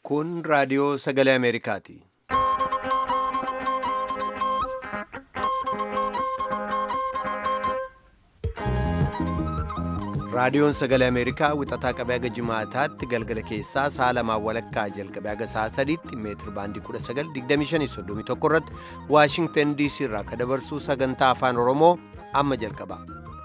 Kun raadiyoo sagalee Ameerikaati. Raadiyoon sagalee Ameerikaa wixataa qabee haga jimaataatti galgala keessaa sa'a lamaan walakkaa jalqabee haga sa'a sadiitti meetir baandii 1925 irratti Waashingtan DC irraa akka dabarsuu sagantaa afaan Oromoo amma jalqaba.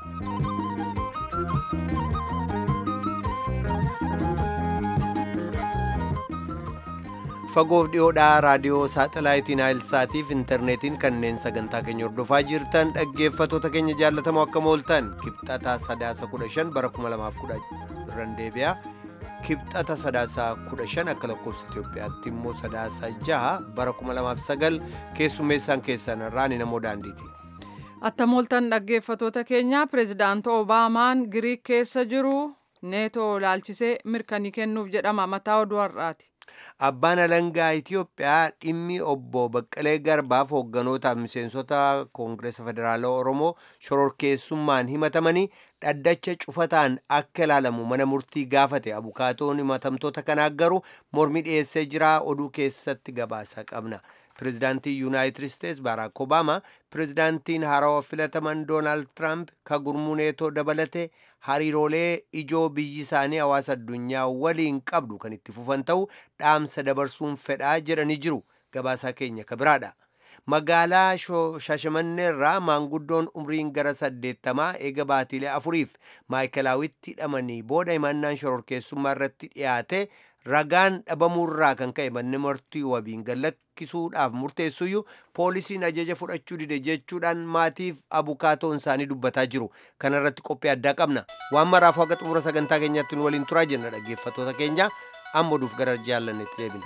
fagoof dhiyoodhaa raadiyoo saaxalaayitiin naayilsaatiif intarneetiin kanneen sagantaa keenya hordofaa jirtan dhaggeeffatoota keenya jaallatamoo akka mooltan kibxata sadaasa 15 bara 2010 irraan deebi'aa kibxata sadaasa 15 akka lakkoofsa Itoophiyaatti immoo sadaasa 6 bara 2009 keessummeessaan keessan irraa ni namoo daandiiti. Atta mooltan dhaggeeffatoota keenya pireezidaanti Obaamaan Giriik keessa jiru neetoo ilaalchisee mirkanii kennuuf jedhama mataa oduu har'aati. Abbaan alangaa Itiyoophiyaa dhimmi obbo Baqqalee Garbaaf hoogganoota miseensota Koongireesa Federaalaa Oromoo shororkeessummaan himatamanii dhaddacha cufataan akka ilaalamu mana murtii gaafate abukaatoon himatamtoota kanaa garuu mormi dhiyeessee jira oduu keessatti gabaasa qabna. Pireezidaantii Yuunaayitid Isteets Baaraak Obaamaa pireezidaantiin haarawaa filataman Doonaald Tiraamp ka gurmuu neetoo dabalate hariiroolee ijoo biyyi isaanii hawaasa addunyaa waliin qabdu kan itti fufan ta'u dhaamsa dabarsuun fedhaa jedhanii jiru gabaasaa keenya ka biraadha. Magaalaa Shaashamanneerraa maanguddoon umriin gara saddeettamaa eega baatiilee afuriif maayikilaawitti hidhamanii booda himannaan shororkeessummaa irratti dhiyaate ragaan dhabamuurraa kan ka'e manni murtii wabiin gallakkisuudhaaf murteessuyyuu poolisiin ajaja fudhachuu dide jechuudhaan maatiif abukaatoon isaanii dubbataa jiru kanarratti qophii addaa qabna waan maraaf haga xumura sagantaa keenyatti nu waliin turaa jenna dhaggeeffattoota keenya amma oduuf gara jaallannetti deebina.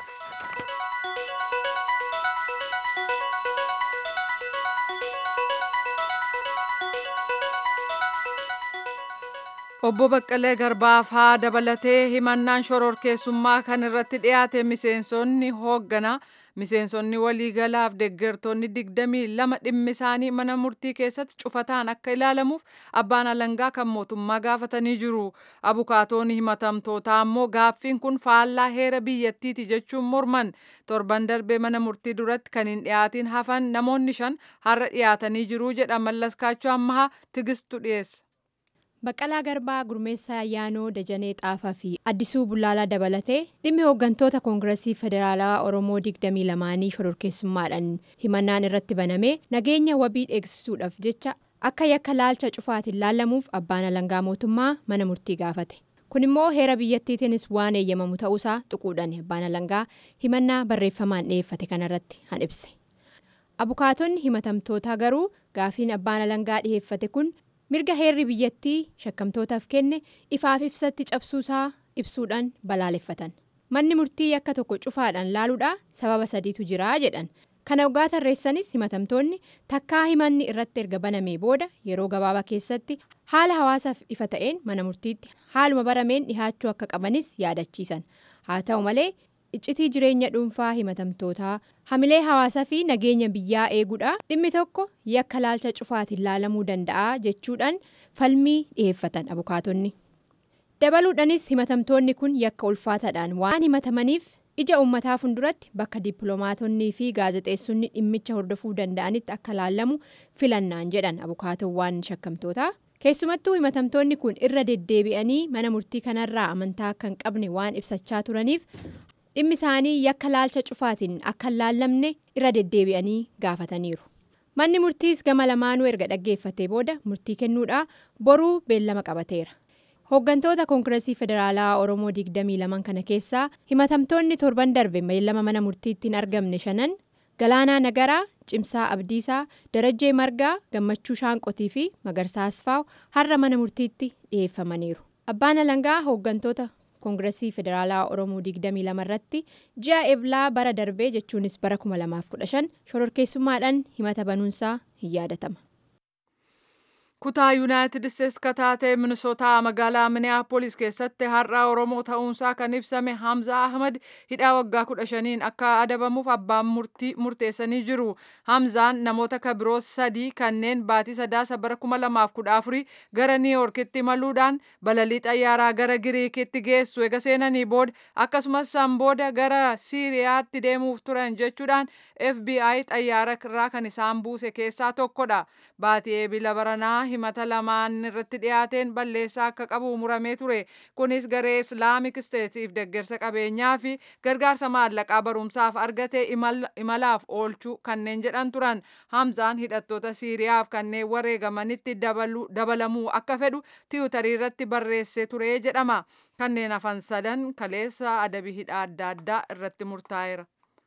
Obbo Baqqalee Garbaaf haa dabalatee himannaan shororkeessummaa kan irratti dhiyaate miseensonni hoogganaa miseensonni waliigalaaf deeggartoonni digdamii lama dhimmi isaanii mana murtii keessatti cufataan akka ilaalamuuf abbaan alangaa kan mootummaa gaafatanii jiru. Abukaatoonni himatamtootaa ammoo gaaffiin kun faallaa heera biyyattiiti jechuun morman torban darbee mana murtii duratti kan hin dhiyaatiin hafan namoonni shan har'a dhiyaatanii jiru jedha mallaskaachuu ammahaa tigistu dhiyeessa. Baqqalaa Garbaa Gurmeessaa Ayyaanoo Dajanee Xaafaa fi Addisuu Bullaalaa dabalatee dhimmi hooggantoota Koongireesii Federaalaa Oromoo 22 shororkeessummaadhaan himannaan irratti banamee nageenya wabii eegsisuudhaaf jecha akka yakka laalcha cufaatiin laallamuuf abbaan alangaa mootummaa mana murtii gaafate. Kun immoo heera biyyattiitiinis waan eeyyamamu ta'uusaa tuquudhaan abbaan alangaa himannaa barreeffamaan dhiyeeffate kanarratti han ibse. Abukaatonni himatamtootaa garuu gaafiin abbaan alangaa dhiyeeffate kun. mirga heerri biyyattii shakkamtootaaf kenne ifaaf ibsatti cabsuusaa ibsuudhaan balaaleffatan manni murtii yakka tokko cufaadhaan laaluudhaa sababa sadiitu jira jedhan kana ogaa tarreessanis himatamtoonni takkaa himanni irratti erga banamee booda yeroo gabaabaa keessatti haala hawaasaaf ifa ta'een mana murtiitti haaluma barameen dhihaachuu akka qabanis yaadachiisan haa ta'u malee iccitii jireenya dhuunfaa himatamtootaa hamilee hawaasaa fi nageenya biyyaa eeguudha dhimmi tokko yakka laalcha cufaatiin laalamuu danda'a jechuudhaan falmii dhiheeffatan abukaatonni dabaluudhaanis himatamtoonni kun yakka ulfaataadhaan waan himatamaniif ija uummataa fuulduratti bakka dippiloomaatonnii fi gaazexeessonni dhimmicha hordofuu danda'anitti akka laallamu filannaan jedhan abukaatowwan shakkamtootaa. keessumattuu himatamtoonni kun irra deddeebi'anii mana murtii kanarraa amantaa akka hin qabne waan ibsachaa turaniif dhimmi isaanii yakka laalcha cufaatiin akka hin laallamne irra deddeebi'anii gaafataniiru manni murtiis gama lamaanuu erga dhaggeeffatee booda murtii kennuudhaa boruu beellama qabateera hooggantoota koongireesii federaalaa oromoo 22 kana keessaa himatamtoonni torban darbe beellama mana murtiitti hin argamne shanan galaanaa nagaraa cimsaa abdiisaa darajjee margaa gammachuu shaanqotii fi magarsaa asfaaw har'a mana murtiitti dhiyeeffamaniiru abbaan alangaa hooggantoota koongireesii federaalaa oromoo 22 irratti ji'a eblaa bara darbee jechuunis bara 2015 shororkeessummaadhaan himata banuunsaa hin yaadatama. kutaa yuunaayitid isteetsi ka taate minisootaa magaalaa miniyaapolis keessatti har'a oromoo ta'uunsaa kan ibsame hamza ahmad hidhaa waggaa kudha shaniin akka adabamuuf abbaan murteessanii jiru hamzaan namoota kabiroo sadii kanneen baatii sadaasa bara kuma lamaaf kudha afurii gara niiyorkitti imaluudhaan balalii xayyaaraa gara giriikitti geessu ega seenanii booda akkasumas san booda gara siiriyaatti deemuuf turan jechuudhaan fbi xayyaara irraa kan isaan buuse keessaa tokkodha baatii eebila baranaa himata lamaan irratti dhiyaateen balleessaa akka qabu muramee ture kunis garee islaamik isteetiif deggersa qabeenyaa fi gargaarsa maallaqaa barumsaaf argate imalaaf oolchuu kanneen jedhan turan hamzaan hidhattoota siiriyaaf kanneen wareegamanitti dabalamuu akka fedhu tiwutarii irratti barreessee ture jedhama kanneen hafan sadan kaleessa adabii hidhaa adda addaa irratti murtaa'eera.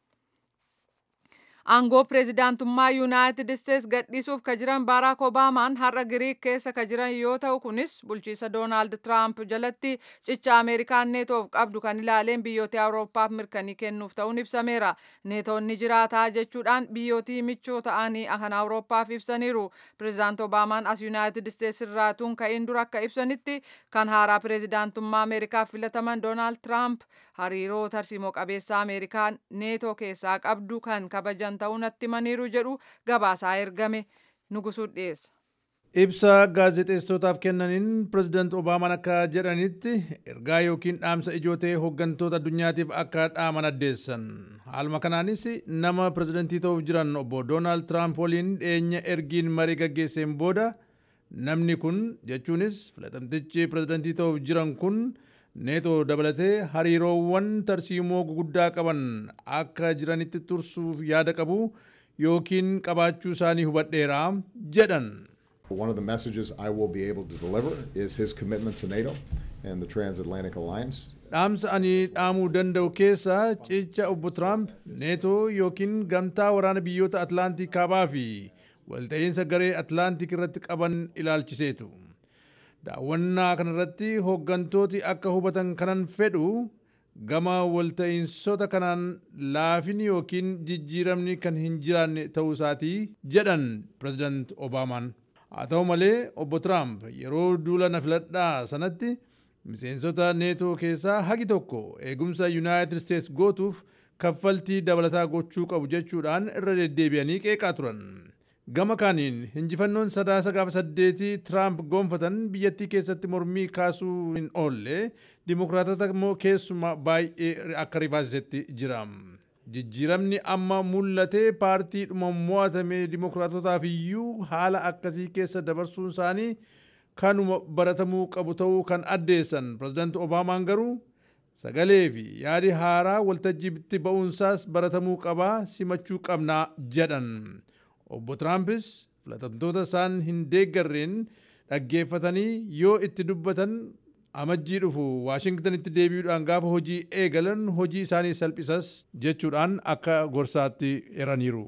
aangoo pireezidaantummaa yuunaayitid isteetsi gadhiisuuf ka jiran baaraak obaamaan har'a giriik keessa ka jiran yoo ta'u kunis bulchiisa doonaald tiraamp jalatti cicha ameerikaan neetoof qabdu kan ilaaleen biyyoota awurooppaaf mirkanii kennuuf ta'uun ibsameera neetoonni jiraataa jechuudhaan biyyootii michoo ta'anii kan awurooppaaf ibsaniiru pireezidaant obaamaan as yuunaayitid isteetsi irraatuun ka'in dura akka ibsanitti kan haaraa pireezidaantummaa ameerikaaf filataman doonaald tiraamp hariiroo tarsiimoo qabeessa ameerikaan neetoo keessaa qabdu kan kabajan ta'uu natti himaniiru jedhu gabaasaa ergame nugusuu dhiyeessa. Ibsa gaazexeessootaaf kennaniin pireezidaant Obaamaan akka jedhanitti ergaa yookiin dhaamsa ijoo ta'e hooggantoota addunyaatiif akka dhaaman addeessan. Haaluma kanaanis nama pireezidantii ta'uuf jiran obbo Doonaald Tiraamp waliin dhiyeenya ergiin marii gaggeesseen booda namni kun jechuunis filatamtichi pireezidantii ta'uuf jiran kun neetoo dabalatee hariiroowwan tarsiimoo guguddaa qaban akka jiranitti tursuuf yaada qabu yookiin qabaachuu isaanii hubadheera jedhan. One of the messages I will be able to deliver is his commitment to NATO and the Transatlantic Alliance. Dhaamsa ani dhaamuu danda'u keessa cicha obbo Tiraamp neetoo yookiin gamtaa waraana biyyoota Atlaantik kaabaa fi walta'iinsa garee Atlaantik irratti qaban ilaalchiseetu. daawwannaa kanarratti hooggantooti akka hubatan kanan fedhu gama walta'iinsota kanaan laafini yookiin jijjiiramni kan hin jiraanne ta'uu isaatii jedhan pireezidaant obaamaan haa ta'u malee obbo tiraamp yeroo duula na filadhaa sanatti miseensota neetoo keessaa hagi tokko eegumsa yuunaayitid isteets gootuuf kaffaltii dabalataa gochuu qabu jechuudhaan irra deddeebi'anii qeeqaa turan. gama kaaniin injifannoon sadaasa gaafa saddeetii tiraamp gonfatan biyyattii keessatti mormii kaasuu hin oolle dimokiraatota immoo keessuma baay'ee akka rifaasisetti jira. Jijjiiramni amma mul'atee paartiidhuma mo'atame dimokiraatotaaf iyyuu haala akkasii keessa dabarsuun isaanii kanuma baratamuu qabu ta'uu kan addeessan pireezidaanti Obaamaan garuu sagalee fi yaadi haaraa waltajjiitti ba'uunsaas baratamuu qabaa simachuu qabnaa jedhan. obbo Tiraampis filatamtoota isaan hin deeggarreen dhaggeeffatanii yoo itti dubbatan amajjii dhufu waashingtanitti deebi'uudhaan gaafa hojii eegalan hojii isaanii salphisas jechuudhaan akka gorsaatti eraniiru.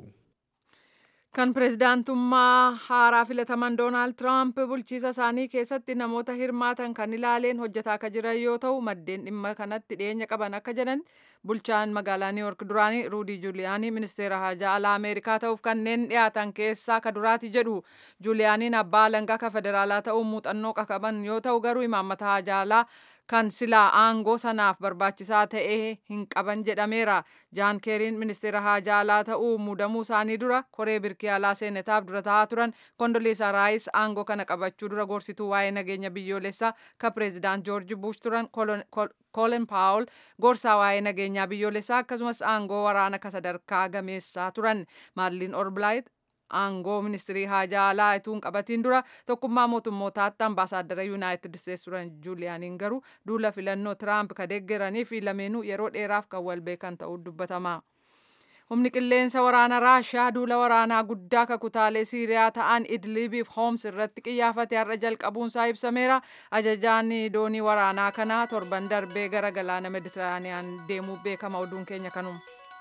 kan pireezidaantummaa haaraa filataman doonaald tiraamp bulchiisa isaanii keessatti namoota hirmaatan kan ilaaleen hojjetaa akka jiran yoo ta'u maddeen dhimma kanatti dhiyeenya qaban akka jedhan bulchaan magaalaa niiwork duraanii ruudii juuliyaanii ministeera haajaa alaa ameerikaa ta'uuf kanneen dhiyaatan keessaa ka duraati jedhu juuliyaaniin abbaa alangaa ka federaalaa ta'uu muuxannoo qaban yoo ta'u garuu imaammata haajaa alaa kan silaa aangoo sanaaf barbaachisaa ta'ee hin qaban jedhameera jaan keeriin ministeera haajaa alaa ta'uu muudamuu isaanii dura koree birkii alaa seenetaaf dura ta'aa turan kondoliisa raayis aangoo kana qabachuu dura gorsituu waa'ee nageenya biyyoolessaa ka pireezidaant joorji bush turan koolen paawul gorsaa waa'ee nageenyaa biyyoolessaa akkasumas aangoo waraana ka sadarkaa gameessaa turan maadliin orbilaayit aangoo ministirii haajaa alaa ituun qabatiin dura tokkummaa mootummootaatti ambaasaaddara yuunaayitid isteetsi turan juuliyaaniin garuu duula filannoo tiraamp ka deeggaranii fi lameenuu yeroo dheeraaf kan wal beekan ta'uu dubbatama. humni qilleensa waraana raashiyaa duula waraanaa guddaa ka kutaalee siiriyaa ta'an idlibiif hooms irratti qiyyaafate har'a jalqabuunsaa ibsameera ajajaan doonii waraanaa kanaa torban darbee gara galaana meditiraaniyaan deemuu beekama oduun keenya kanuma.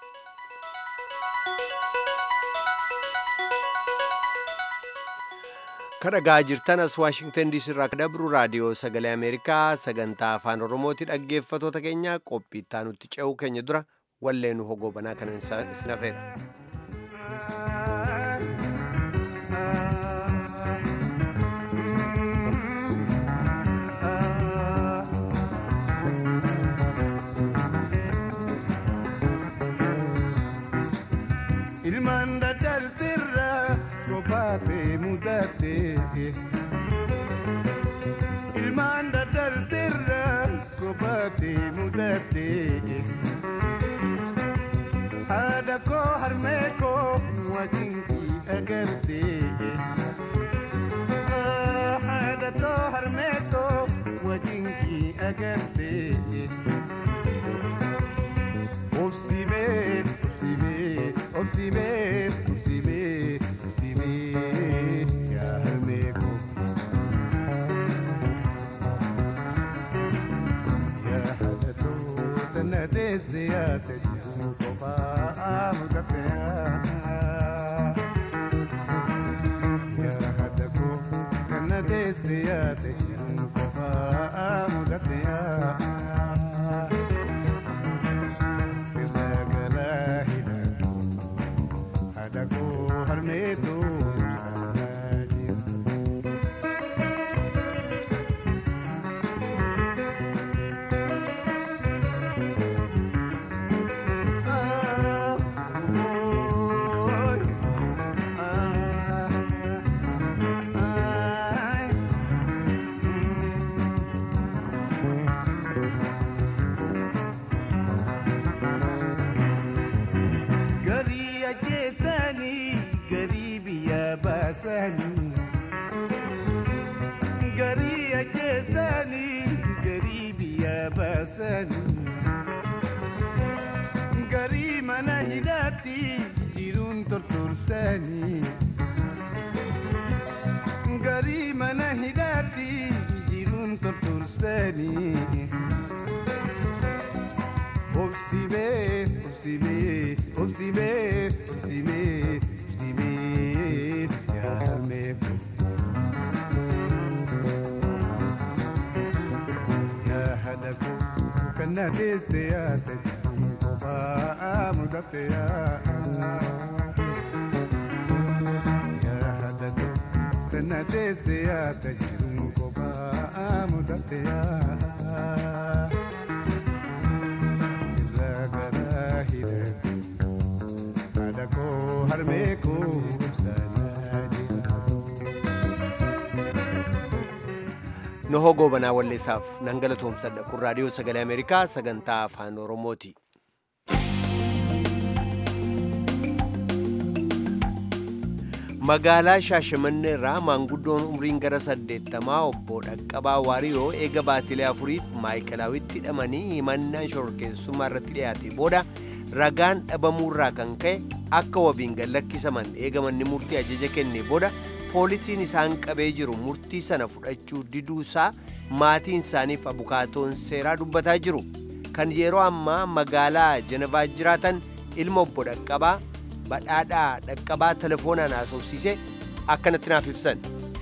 kadhagaa jirtan as waashingtan diisii irraa dabru raadiyoo sagalee ameerikaa sagantaa afaan oromooti dhaggeeffatoota keenya qophii itti aanutti ce'uu keenya dura wallee nu hogoobanaa kan isin hafeera. mudate ilmaan daddarteerra kophaate mudate haadha koo harmee koo wajjinkii agarte haadha koo harmee koo wajjinkii agarte obsimee obsimee obsimee obsimee obsimee yaa harmee koo yaa haadha koo tana deesse yaa tajiru kophaa mudate yaa haadha koo tana deesse yaa tajiru kophaa mudate Adako harmeetu garii ajjeesanii garii biyya baasanii garii ajjeesanii garii biyya baasanii garii mana hidhaatti jiruun tortorsanii garii mana hidhaatti jiruun tortorsanii. Obsimee, obsimee, obsimee, obsimee, obsimee, yaa harmee koo. Yaa haadha koo, kan na deesse yaa tajaajila kophaa mudate yaa. Yaa haadha koo, kan na deesse yaa tajaajila kophaa mudate yaa. Lagara hidhate haadha koo harmee koo sana jiraatu. Nohoo goobanaa walleessaaf nan galatoomsadha kun raadiyoo sagalee Ameerikaa sagantaa afaan Oromooti. Magaalaa Shaashamannee irraa maanguddoon umriin gara saddeettamaa obbo Dhaqqabaa Waariyoo eega baatilee afuriif maayikilaawitti hidhamanii himannaan shororkeessummaa irratti dhiyaate booda ragaan dhabamuurraa kan ka'e akka wabiin gallakkisaman eegamanni murtii ajaja kenne booda poolisiin isaan qabee jiru murtii sana fudhachuu diduusaa maatiin isaaniif abukaatoon seeraa dubbataa jiru kan yeroo ammaa magaalaa Jenevaa jiraatan ilma obbo Dhaqqabaa badhaadhaa dhaqqabaa telefoonaan haasofsiise akkanatti naaf ibsan.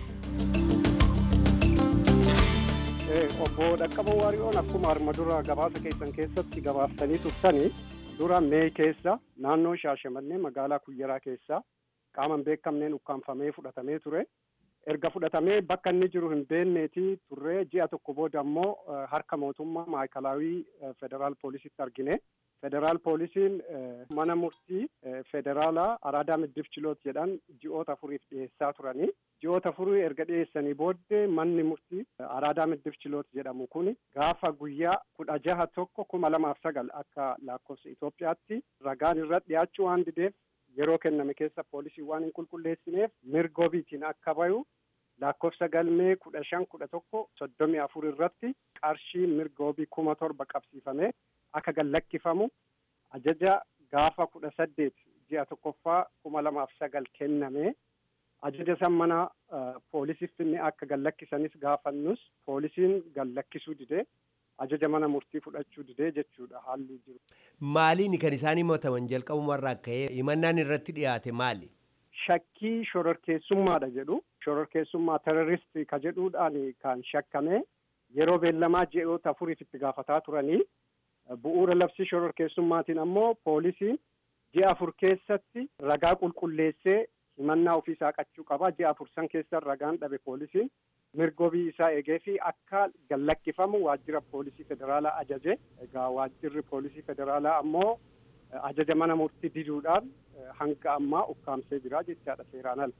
obbo Dhaqqaba Waariyoon akkuma arma dura gabaasa keessan keessatti gabaaftanii turtanii dura mee keessa naannoo Shaashamannee magaalaa Kuyyaraa keessa qaaman beekamneen ukkaanfamee fudhatamee ture. Erga fudhatamee bakka inni jiru hin beekneeti turree ji'a tokko booda immoo harka mootummaa maayikalaawii federaal poolisitti argine. Federaal poolisiin mana murtii federaalaa araadaa middif chiloot jedhan ji'oota afuriif dhiyeessaa turanii. Ji'oota afurii erga dhiyeessanii booddee manni murtii araadaa middif chiloot jedhamu kun gaafa guyyaa kudha jaha tokko kuma lamaaf sagal akka lakkoofsa Itoophiyaatti ragaan irra dhiyaachuu waan dideef yeroo kenname keessa poolisii waan hin qulqulleessineef mirgoobiitiin akka bayu lakkoofsa galmee kudha shan kudha tokko soddomii afur irratti qarshii mirgoobii kuma torba qabsiifamee akka gallakkifamu ajaja gaafa kudha saddeet ji'a tokkoffaa kuma lamaaf sagal kenname ajaja san mana poolisiif finne akka gallakkisanis gaafannus poolisiin gallakkisuu didee ajaja mana murtii fudhachuu didee jechuudha haalli jiru. Maaliin kan isaan himataman jalqabumarraa ka'ee himannaan irratti dhiyaate maali? Shakkii shororkeessummaadha jedhu shororkeessummaa terroristii ka jedhuudhaan kan shakkame yeroo beellamaa ji'oota afuriif itti gaafataa turanii bu'uura labsii shororkeessummaatiin ammoo poolisiin ji'a afur keessatti ragaa qulqulleessee himannaa ofii isaa qachuu qaba ji'a afur san keessa ragaan dhabe poolisiin mirgoobii isaa eegee fi akka gallakkifamu waajjira poolisii federaalaa ajaje egaa waajjirri poolisii federaalaa ammoo ajaja mana murtii diduudhaan hanga ammaa ukkaamsee jira jechaadha seeraan ala.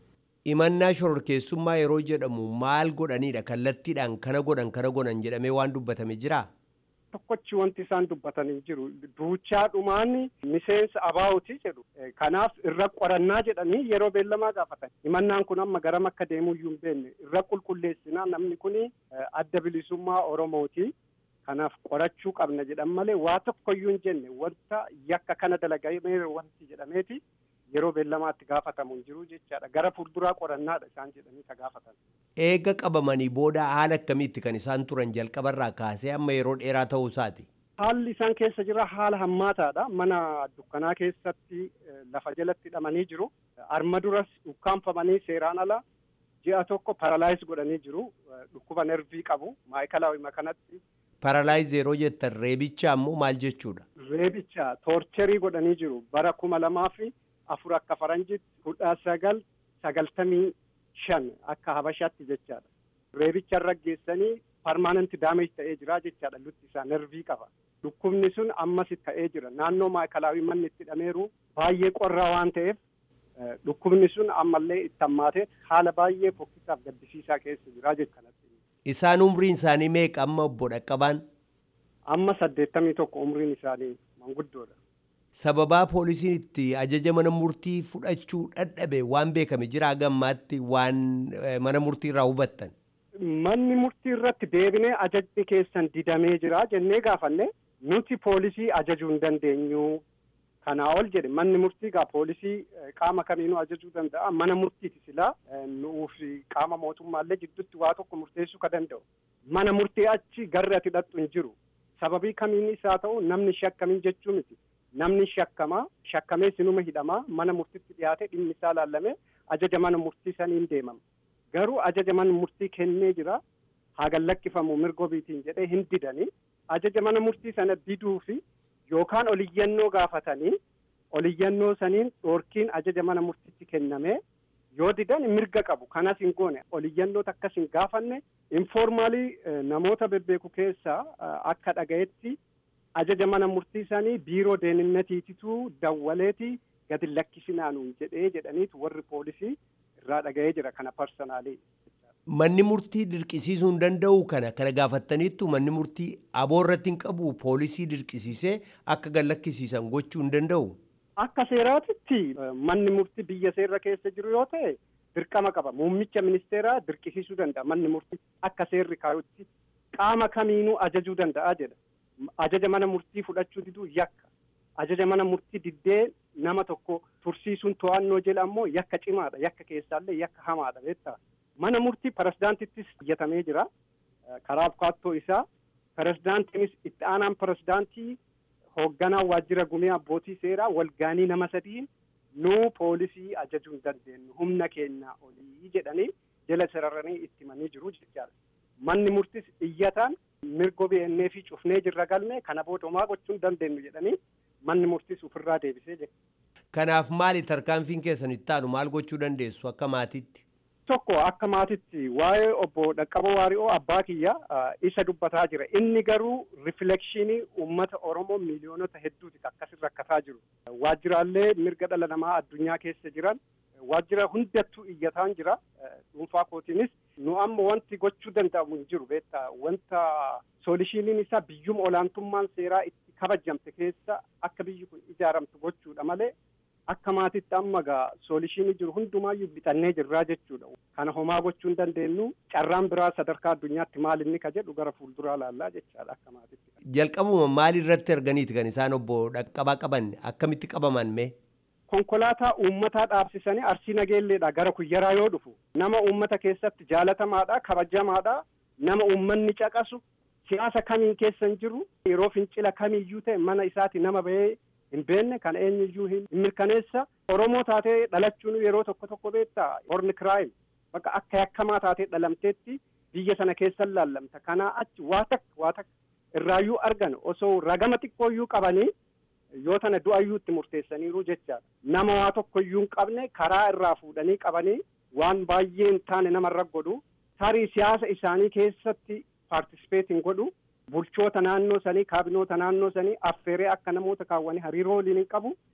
Himannaa shororkeessummaa yeroo jedhamu maal godhanidha? Kallattiidhaan kana godhan kana godhan jedhamee waan dubbatame jiraa? tokkochi wanti isaan dubbatanii jiru duuchaa dhumaan miseensa abaawuti jedhu kanaaf irra qorannaa jedhanii yeroo beellamaa gaafatan himannaan kun amma garam akka deemuu iyyuu hin beekne irra qulqulleessinaa namni kun adda bilisummaa oromooti kanaaf qorachuu qabna jedhan malee waa tokkoyyuu hin jenne wanta yakka kana dalagamee wanti jedhameeti yeroo beellamaatti gaafatamu hin jiru jechaadha gara fuulduraa qorannaadha isaan jedhanii ka gaafatan. Eega qabamanii booda haala akkamiitti kan isaan turan jalqabarraa kaasee amma yeroo dheeraa ta'uu isaati. Haalli isaan keessa jira haala hammaataadha. Mana dukkanaa keessatti lafa jalatti hidhamanii jiru. Arma duras ukkaanfamanii seeraan ala ji'a tokko paralaayis godhanii jiru. Dhukkuba nervii qabu. Maayikalaawima kanatti. Paralaayis yeroo jettan reebicha ammoo maal jechuudha? Reebicha toorcherii godhanii jiru. Bara kuma lamaa fi afur akka faranjitti kudha sagal sagaltamii shan akka habashaatti jechaadha. Reebicha irra geessanii parmaananti daameej ta'ee jira jechaadha lutti isaa nervii qaba. Dhukkubni sun ammas ta'ee jira. Naannoo maayikalaawii manni itti hidhameeru baay'ee qorraa waan ta'eef dhukkubni sun ammallee itti hammaatee haala baay'ee fokkisaaf gaddisiisaa keessa jira jechuudha. Isaan umriin isaanii meeqa amma obbo Dhaqqabaan? Amma saddeettamii tokko umriin isaanii manguddoodha. Sababaa poolisiin itti ajaja mana murtii fudhachuu dadhabe waan beekame jira gammaatti waan mana murtii irraa hubattan. Manni murtii irratti deebinee ajajni keessan didamee jira jennee gaafanne nuti poolisii ajajuu hin dandeenyu. Kanaa ol jedhe manni murtii gaa poolisii qaama kamiinuu ajajuu danda'a mana murtiiti silaa nuuf qaama mootummaallee jidduutti waa tokko murteessuu ka danda'u. Mana murtii achi garri ati hidhattu hin jiru. Sababii kamiinis haa ta'u namni shakkamiin jechuu miti. Namni shakkamaa shakkamee sinuma hidhamaa mana murtiitti dhiyaate dhimmi isaa laallamee ajaja mana murtii saniin deemama. Garuu ajaja mana murtii kennee jira haa lakkifamu mirga ofiitiin jedhee hin didanii ajaja mana murtii sana diduu fi yookaan oliyyannoo gaafatanii oliyyannoo saniin dhoorkiin ajaja mana murtiitti kennamee yoo didan mirga qabu kanas hin goone oliyyannoota akkas hin gaafanne informaalii namoota bebbeeku keessaa akka dhagayetti ajaja mana murtii sanii biiroo deeninatiititu dawwaleeti gadi lakkisinaanuun jedhee jedhaniitu warri poolisii irraa dhaga'ee jira kana parsanaalii. Manni murtii dirqisiisuu hin danda'u kana kana gaafattaniittu manni murtii aboo irratti hin qabu poolisii dirqisiisee akka gad lakkisiisan gochuu hin danda'u. Akka seeraatitti manni murtii biyya seerra keessa jiru yoo ta'e dirqama qaba. Muummicha ministeeraa dirqisiisuu danda'a manni murtii akka seerri kaayutti qaama kamiinuu ajajuu danda'a jedha. Ajaja mana murtii fudhachuu diduu yakka. Ajaja mana murtii diddee nama tokko tursiisuun to'annoo jedha ammoo yakka cimaadha. Yakka keessaallee yakka hamaadha beektaa. Mana murtii pirezidaantittis hojjetamee jira. Karaa abukaattoo isaa. Pirezidaantiinis itti aanaan pirezidaantii hoogganaa waajjira gumee abbootii seeraa walgaanii nama sadiin nuu poolisii ajajuu hin dandeenyu humna keenyaa olii jedhanii jala sararanii itti himanii jiru jechaadha. Manni murtis iyyataan mirga beennee fi cufnee jirra galmee kana booda homaa gochuu hin dandeenyu jedhanii manni murtis ofirraa deebisee jira. Kanaaf maali tarkaanfiin keessan itti aanu maal gochuu dandeessu akka maatiitti? Tokko akka maatitti waa'ee obbo Dhaqqaboo Waari'oo abbaa kiyya isa dubbataa jira. Inni garuu riflekshinii uummata Oromoo miiliyoonota hedduuti akkasirra rakkataa jiru. Waajjiraalee mirga dhala namaa addunyaa keessa jiran waajjira hundattuu iyyataan jira. Dhuunfaa kootiinis nu amma wanti gochuu danda'amu hin jiru beektaa wanta soolishiniin isaa biyyuma olaantummaan seeraa itti kabajamte keessa akka biyyi kun ijaaramtu gochuudha malee akka maatitti amma gaa soolishinii jiru hundumaayyuu bitannee jirraa jechuudha. Kana homaa gochuu hin dandeenyu carraan biraa sadarkaa addunyaatti maal inni ka jedhu gara fuulduraa laallaa jechaadha akka maatitti. Jalqabuma maal irratti arganiiti kan isaan obbo Dhaqqabaa qaban akkamitti qabaman mee? Konkolaataa uummataa dhaabsisanii arsii nageelleedha gara kuyyaraa yoo dhufu nama uummata keessatti jaalatamaadha kabajamaadha nama uummanni caqasu siyaasa kamiin keessa hin jiru yeroo fincila kamiiyyuu ta'e mana isaati nama bahee hin beekne kan eenyuyyuu hin mirkaneessa oromoo taatee dhalachuun yeroo tokko tokko beektaa horni kiraayim bakka akka yakkamaa taatee dhalamteetti biyya sana keessa laallamta kanaa achi waa takka waa takka irraayyuu argan osoo ragama xiqqooyyuu qabanii yoo tana du'ayyuu itti murteessaniiru jechaadha nama waa tokkoyyuu hin qabne karaa irraa fuudhanii qabanii waan baay'ee hin taane namarra godhu tarii siyaasa isaanii keessatti paartisipeet hin godhu bulchoota naannoo sanii kaabinoota naannoo sanii affeeree akka namoota kaawwanii hariiroo waliin hin qabu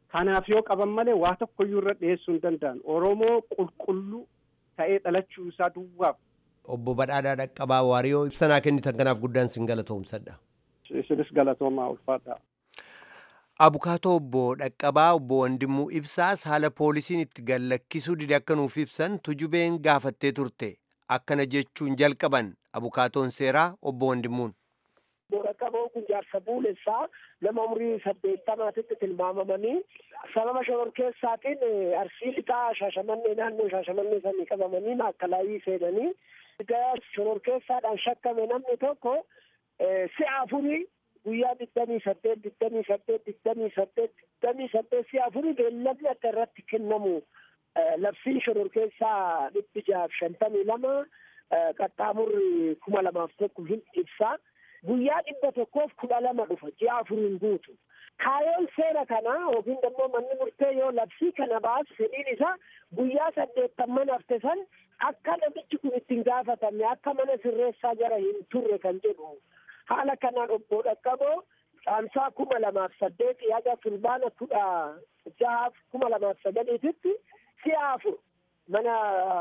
Kanaaf yoo qaban malee waa tokkoyyuu irra dhiyeessuu hin danda'an. Oromoo qulqulluu ta'ee dhalachuu isaa duwwaaf. Obbo Badhaadhaa Dhaqqabaa Waariyoo ibsanaa kennitan kanaaf guddaan sin galatoomsadha. Isinis galatoomaa ulfaadha. Abukaatoo obbo Dhaqqabaa obbo Wandimmuu Ibsaas haala poolisiin itti gallakkisuu dide akka nuuf ibsan tujubeen gaafattee turte. Akkana jechuun jalqaban abukaatoon seeraa obbo Wandimmuun. Dhaqqaboon kun jaarsa buulessaa nama umurii saddeettamaatitti tilmaamamanii sababa shororkeessaatiin arsii lixaa shaashamannee naannoo shaashamannee sanii qabamanii maakkalaayii seenanii egaa shororkeessaadhaan shakkame namni tokko si'a afurii guyyaa digdamii saddeet digdamii saddeet digdamii saddeet digdamii saddeet si'a afurii beellamni akka irratti kennamu labsiin shororkeessaa dhibbi jaaf shantamii lama qaxxaamurri kuma lamaaf tokko hin ibsaa. guyyaa dhibba tokkoof kudha lama dhufa ji'a afuriin guutu kaayoon seera kanaa yookiin immoo manni murtee yoo labsii kana baasu fedhiin isaa guyyaa saddeettamman hafte san akka namichi kun ittiin gaafatamne akka mana sirreessaa jara hin turre kan jedhu haala kanaan obbo Dhaqqaboo caamsaa kuma lamaaf saddeeti haga fulbaana kudha jahaaf kuma lamaaf sagaliititti si'a afur mana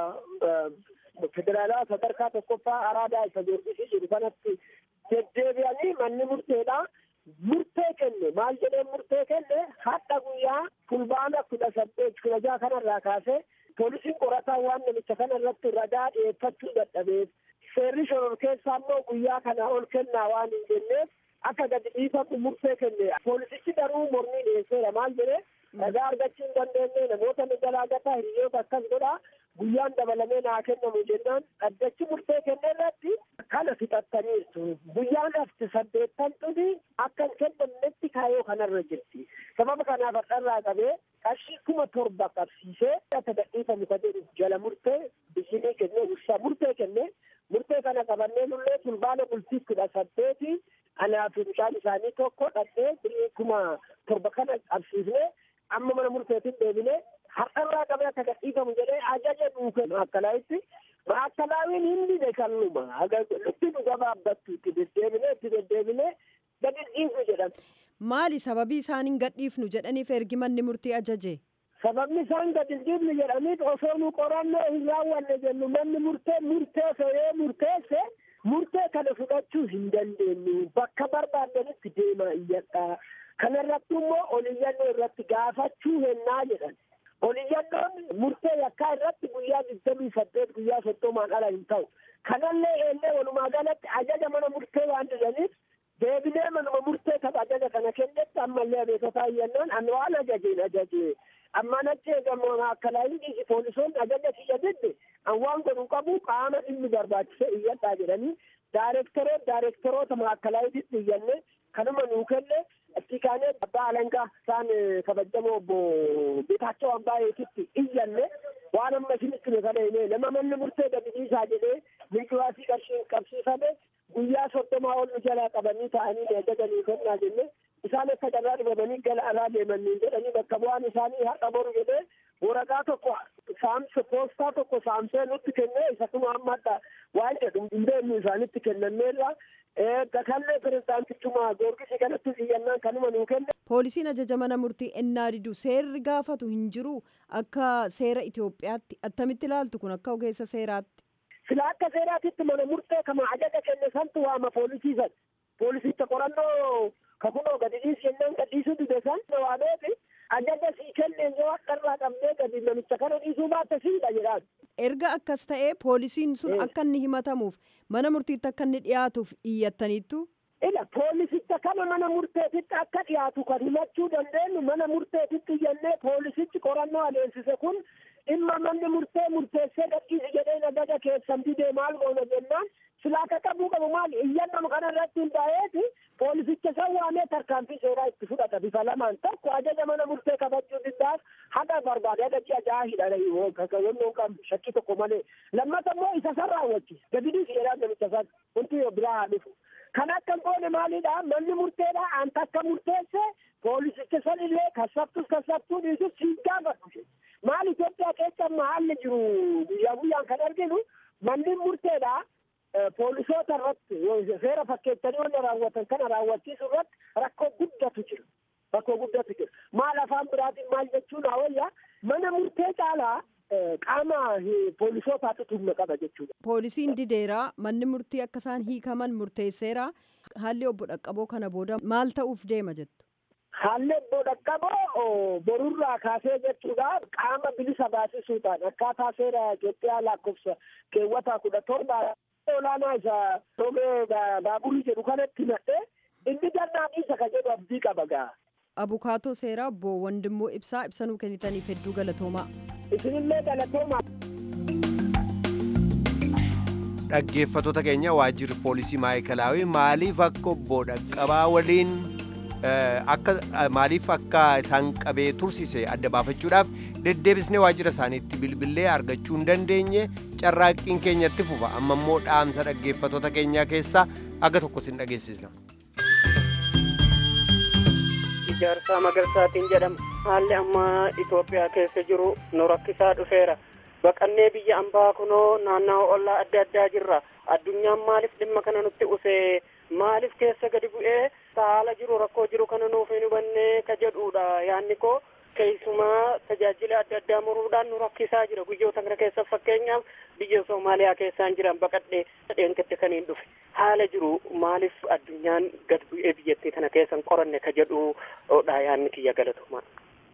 federaalaa sadarkaa tokkoffaa araadaa isa joorgisii jedhu kanatti deddeebi'anii manni murteedha murtee kenne maal jedhee murtee kenne hadha guyyaa fulbaana kudha saddeet kudha jaha kanarraa kaasee poolisiin qorataa waan namicha kana irratti ragaa dhiyeeffachuu dadhabeef seerri shororkeessaa immoo guyyaa kana ol kennaa waan hin jenneef akka gadi dhiifamu murtee kenne poolisichi garuu mormii dhiyeesseera maal jedhee ragaa argachuu hin dandeenye namoota nu galaagataa hiriyoota akkas godhaa guyyaan dabalamee naa kennamu jennaan dhaddachi murtee kenne irratti kana fixattaniirtu guyyaan hafti saddeettamtuni akka hin kennamnetti kaayoo kanarra jirti sababa kanaaf har'arraa qabee qarshii kuma torba qabsiisee akka gadhiifamu ka jedhu jala murtee biyyinii kennee ibsaa murtee kenne murtee kana qabannee nullee fulbaana bultii kudha saddeeti anaa fi mucaan isaanii tokko dhaqee birii kuma torba kana qabsiifnee amma mana murteetiin deebinee har'arraa qabee akka gadhiifamu jedhee ajaja nuuke maakkalaaitti maakkalaaiin hindi dekalluma lutti nu gabaabbattu itti deddeebinee itti deddeebinee gadi dhiisu jedhama. Maali sababii isaan hin gadhiifnu jedhaniif ergi manni murtii ajaje? Sababni isaan gadi dhiifnu jedhaniif osoo nu qorannoo hin raawwanne jennu manni murtee murteesse yoo murteesse murtee kana fudhachuu hin dandeenyu bakka barbaadanitti deemaa iyyadhaa. Kanarratti immoo oliyyannoo irratti gaafachuu hennaa jedhan. Oliyyannoon murtee yakkaa irratti guyyaa digdamii saddeet guyyaa soddomaan ala hin ta'u. Kanallee eellee walumaa galatti ajaja mana murtee waan didaniif deebinee manuma murtee tapha ajaja kana kennetti ammallee abeekotaa iyyannaan an waan ajajeen ajajee ammaan achi eegamoo akkalaayii dhiisi poolisoonni ajaja kiyya didde an waan godhu qabu qaama dhimmi barbaachise iyyadhaa jedhanii daareektoroo daareektoroota maakkalaayititti iyyanne kanuma nuu kenne itti kaanee abbaa alangaa isaan kabajamoo obbo Geetaachoo Ambaayeetitti iyyanne waan amma isinitti nu kana himee nama manni murtee gadi dhiisaa jedhee milkiwaasii qarshiin qabsiifame guyyaa soddomaa ol nu jalaa qabanii ta'anii ajajanii kennaa jenne isaan akka carraa dhibamanii gara alaa deemanii jedhanii bakka bu'aan isaanii har'a boru jedhee waraqaa tokko saamsa poostaa tokko saamsee nutti kennee isa kuma amma adda waan jedhu hin beeknu isaanitti kennameerra gakallee pirezidaantichuma goorgisii kanatti iyyannaan kanuma nuu kenne. Poolisiin ajaja mana murtii ennaa didu seerri gaafatu hin jiru akka seera Itoophiyaatti attamitti ilaaltu kun akka ogeessa seeraatti. Sila akka seeraatitti mana murtee kama ajaja kenne santu waama poolisiisan. Poolisicha qorannoo kakunoo gadi dhiisi jennaan gadhiisuu dide san waameeti ajaja sii kenneen yoo akkarraa qabdee gadi namicha kana dhiisuu baatte siidha jedhaan. Erga akkas ta'ee poolisiin sun akka inni himatamuuf mana murtiitti akka inni dhiyaatuuf iyyattaniittu. Ila poolisicha kana mana murteetitti akka dhiyaatu kan himachuu dandeenyu mana murteetitti iyyannee poolisichi qorannoo adeemsise kun dhimma manni murtee murteessee gadhiisi jedhee nagaja keessan didee maal goona jennaan silaaka qabuu qabu maali iyyannoo kana irratti hundaa'eeti poolisicha san waamee tarkaanfii seeraa itti fudhata bifa lamaan tokko ajaja mana murtee kabajuu diddaaf haga barbaade haga ji'a jaha hidhana kakawwannoon qabu shakkii tokko malee lammata immoo isa san raawwachiisa gadi dhiisi jedhaa namicha san wanti biraa haa dhufu kan akka goone maalidha manni murteedha anta akka murteesse poolisicha san illee kassabtus kassabtuu dhiisus siin gaafadhu maal Itoophiyaa keessa amma haalli jiru guyyaa guyyaan kan arginu manni murteedha poolisoota irratti seera fakkeettanii wanna raawwatan kana raawwachiisu irratti rakkoo guddatu jira. Bakkoo guddatti jira. Maal afaan biraatiin maal jechuun hawayyaa mana murtee caalaa qaama poolisootaatu humna qaba jechuudha. Poolisiin dideeraa manni murtii akka isaan hiikaman murteesseera. Haalli obbo Dhaqqaboo kana booda maal ta'uuf deema jettu? Haalli obbo Dhaqqaboo borurraa kaasee jechuudha qaama bilisa baasisuudhaan akkaataa seera Itoophiyaa lakkoofsa keewwata kudha torba olaanaa isa romee baaburii jedhu kanatti nadhee inni dannaan isa ka jedhu abdii qaba gaa. Abukaatoo seeraa obbo Wandimmoo Ibsaa ibsanuu kennitaniif hedduu galatoomaa. Isinillee galatoomaa. Dhaggeeffattoota keenya waajjirri poolisii maayikalaawii maaliif akka obbo Dhaqqabaa waliin akka maaliif akka isaan qabee tursise adda baafachuudhaaf deddeebisnee waajjira isaaniitti bilbilee argachuu hin dandeenye carraaqqiin keenyatti fufa amma immoo dhaamsa dhaggeeffattoota keenyaa keessaa aga tokko sin dhageessisna. Ijaarsaa Magarsaatiin jedhama. Haalli amma Itoophiyaa keessa jiru nu rakkisaa dhufeera. Baqannee biyya ambaa kunoo naannawaa ollaa adda addaa jirra. Addunyaan maaliif dhimma kana nutti usee maaliif keessa gadi bu'ee haala jiru rakkoo jiru kana nuuf hin hubannee ka jedhudha yaanni koo keessumaa tajaajila adda addaa muruudhaan nu rakkisaa jira guyyoota kana keessa fakkeenyaaf biyya Soomaaliyaa keessaan jiran baqadhee dheenkatti kan hin dhufe haala jiru maaliif addunyaan gad bu'ee biyyattii kana keessa hin qoranne ka jedhudha yaanni kiyya galatoomaa.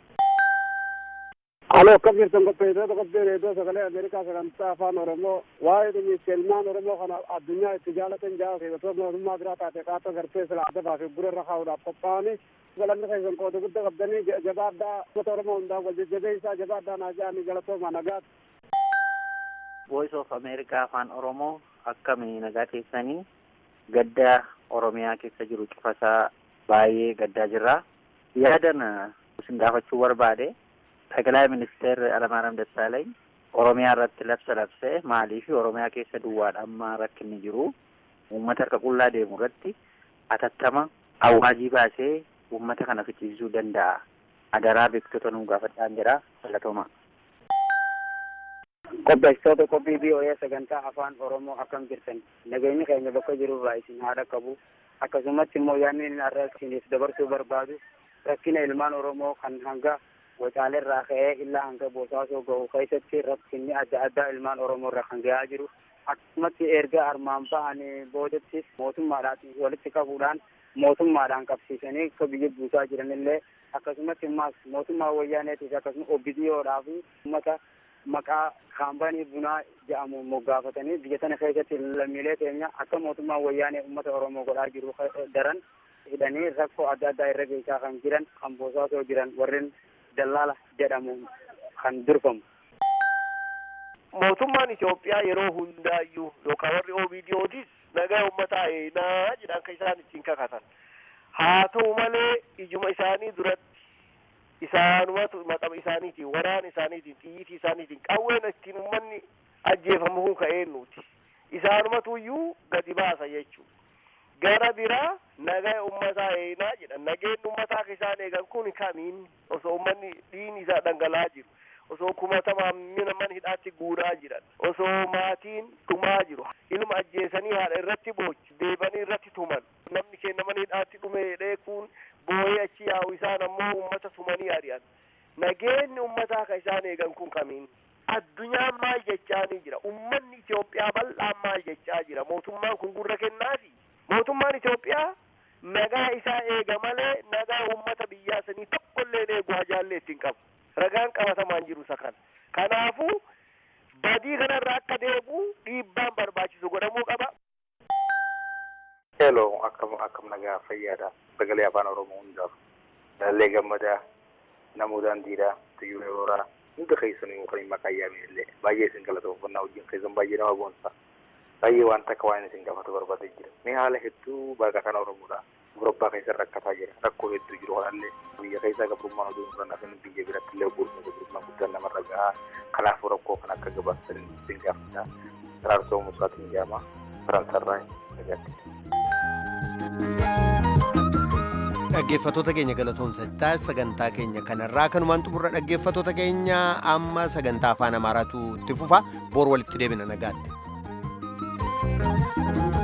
Aloo akkam jirtan qopheessitoota qophii reediyoo sagalee Ameerikaa sagantaa afaan Oromoo waa'ee dhimmicha ilmaan Oromoo kana addunyaa itti jaalatan jaa keessattuu mootummaa biraa taate qaata gartee sila adda baasee gurra irra kaa'uudhaaf qophaa'anii galanni keessan qooda guddaa qabdanii jabaaddaa uummata Oromoo hundaan wal jajjabeessaa jabaaddaa naa ja'anii galatooma nagaati. Voice of America afaan Oromoo akkami nagaa keessanii gaddaa Oromiyaa keessa jiru cufasaa baay'ee gaddaa jirra. Yaadan isin gaafachuu barbaade Taklaa Ministeer Alamaaram Dassaalany Oromiyaa irratti labsa labsee maaliif Oromiyaa keessa duwwaadha amma rakkinni jiru uummata harka qullaa deemu irratti atattama awaajii baasee uummata kana fichiisuu danda'a. Adaraa beektota nuu gaafadhaan jedha galatooma. Qopheessitoota qophii BOA sagantaa afaan Oromoo akkam jirtan nageenyi keenya bakka jirurraa isin haadha qabu akkasumatti immoo yaadni inni har'a isiniif dabarsuu barbaadu rakkina ilmaan Oromoo kan hanga wacaaleerraa ka'ee illaa hanga bosaasoo gahu keessatti rakkinni adda addaa ilmaan Oromoo irra kan gahaa jiru akkasumatti erga armaan ba'anii boodatti mootummaadhaan walitti qabuudhaan mootummaadhaan qabsiisanii akka biyya buusaa jiranillee akkasumatti immaas mootummaa wayyaaneetis akkasuma OBDOdhaa fi uummata maqaa kaampaanii bunaa jedhamu moggaafatanii biyya tana keessatti lammiilee keenya akka mootummaan wayyaanee uummata Oromoo godhaa jiru daran hidhanii rakkoo adda addaa irra geessaa kan jiran kan bosaasoo jiran warreen dallaala jedhamu kan durfamu. Mootummaan Itoophiyaa yeroo hundaayyuu yookaan warri OBDOtis nagaa uummataa eenaa jedhan kan isaan ittiin kakatan. Haa ta'u malee ijuma isaanii duratti isaanumatu maqama isaaniitiin waraana isaaniitiin xiyyiitii isaaniitiin qawween ittiin uummanni ajjeefamu kun ka'ee nuti. Isaanumatu iyyuu gadi baasa jechuudha. Gara biraa nagaa uummataa eenaa jedhan nageenyi uummataa kan isaan eegan kun kamiin osoo uummanni dhiigni isaa dhangala'aa jiru. osoo kumatamaan mina mana hidhaatti guuraa jiran osoo maatiin dhumaa jiru ilma ajjeesanii haadha irratti boochi deebanii irratti tuman namni keenya mana hidhaatti dhume jedhee kun boo'ee achi yaa'u isaan ammoo uummata tumanii ari'an nageenyi uummataa kan isaan eegan kun kamiin addunyaan maal jechaanii jira ummanni Itoophiyaa bal'aan maal jechaa jira mootummaan kun gurra kennaafi mootummaan Itoophiyaa nagaa isaa eega malee nagaa uummata biyyaa sanii tokkollee eegu hajaallee ittiin qabu. ragaan qabatamaan jiru isa kana kanaafuu badii kanarraa akka deebi'u dhiibbaan barbaachisu godhamuu qaba. Hello, akkam akkam nagaa fayyaadha. Sagalee afaan Oromoo hundaaf. Lallee gammadaa, namuu daandiidhaa, tiyyuu yerooraa, hunda keessanii kan maqaa yaame illee baay'ee isin galatoofannaa wajjin keessan baay'ee nama boonsa. Baay'ee waan takka waan isin gaafatu barbaadee jira. Mee haala hedduu baqataan Oromoodha. Gurbaa keessa rakkataa jira. Rakkoo hedduu jiru kanallee biyya keessa gabrummaan oduu hin fudhannaafin biyya biratti illee gurmuun gabrummaan guddaan namarra gahaa. Kanaafuu rakkoo kan akka gabaasanii isin gaafata. Saraarsoo Musaatiin jedhama. Faransarraa nagaatti. Dhaggeeffattoota keenya galatoomsachaa sagantaa keenya kanarraa kanumaan xumurra dhaggeeffattoota keenya amma sagantaa afaan amaaraatu itti fufa bor walitti deebina nagaatti.